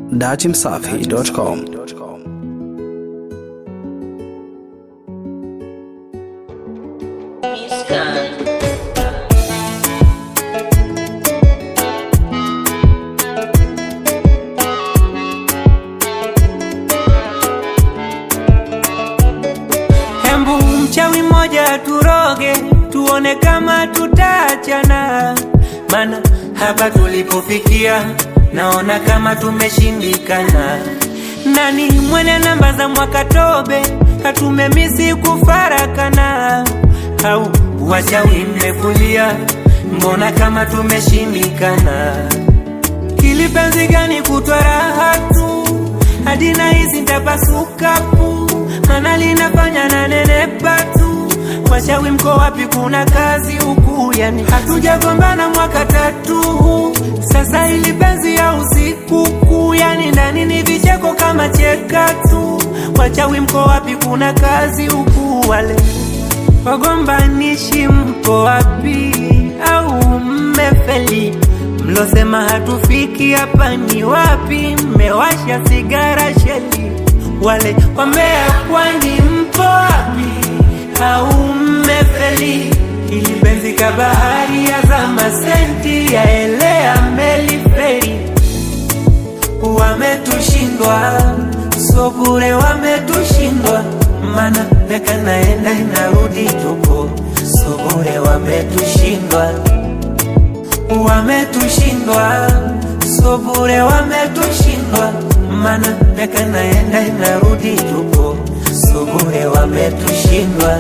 datimsafi.com. Hembu mchawi mmoja turoge, tuone kama tutaachana. Mana hapa tulipofikia, naona kama tumeshindikana. Nani mwenye namba za mwaka tobe, hatumemisi kufarakana. Au wachawi mmefulia, mbona kama tumeshindikana. Kilipenzi gani kutwa raha tu hadi na hizi ntapasuka pu mana linafanya na nenepa tu washawi mko wapi kuna kazi huku yani hatujagombana mwaka tatu sasa ili penzi ya usiku kuu yani ndani ni vicheko kama cheka tu wachawi mko wapi kuna kazi huku wale wagombanishi mpo wapi au mmefeli mlosema hatufiki hapa ni wapi mmewasha sigara sheli wale wambea kwani mpo wapi au mmefeli ili benzi ka bahari ya zama senti yaelea meli feri wametushindwa so bure wametushindwa mana meka naenda inarudi tupo so bure wametushindwa wametushindwa so bure wametushindwa mana meka naenda inarudi tupo so bure wametushindwa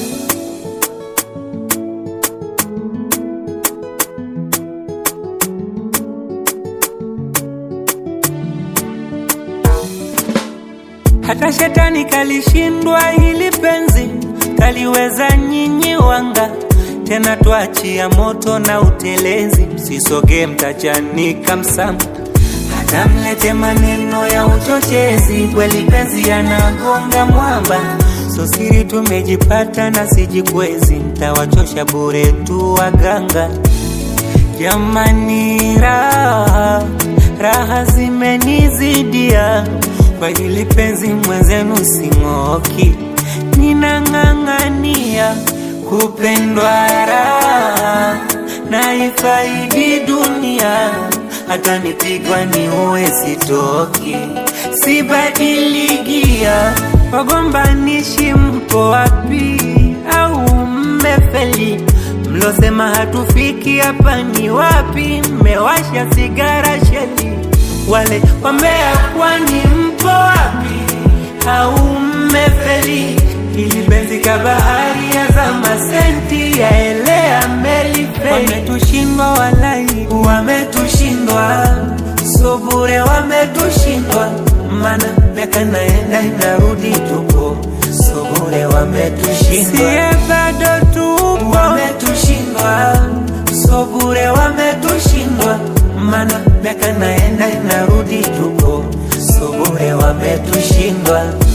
hata shetani kalishindwa hili penzi kaliweza nyinyi wanga tena twachia moto na utelezi msisogee mtachanika msama hata mlete maneno ya uchochezi kweli penzi yanagonga mwamba so siri tumejipata na sijikwezi mtawachosha bure tu waganga jamani raha raha zimenizidia kwa hili penzi mwenzenu sing'oki ninang'ang'ania kupendwa raha na ifaidi dunia hata nipigwa ni uwe sitoki sibadiligia wagombanishi mpo wapi au mmefeli mlosema hatufiki hapa ni wapi mmewasha sigara sheli wale wambea kwani mpo wapi au mmefeli ili benzi ka bahari ya zama senti yaelea meli feri wametushindwa walai wametushindwa so bure wametushindwa mana miaka naenda inarudi tupo so bure wametushindwa siye bado tupo wametushindwa so bure wametushindwa mana miaka naenda inarudi tupo so bure wametushindwa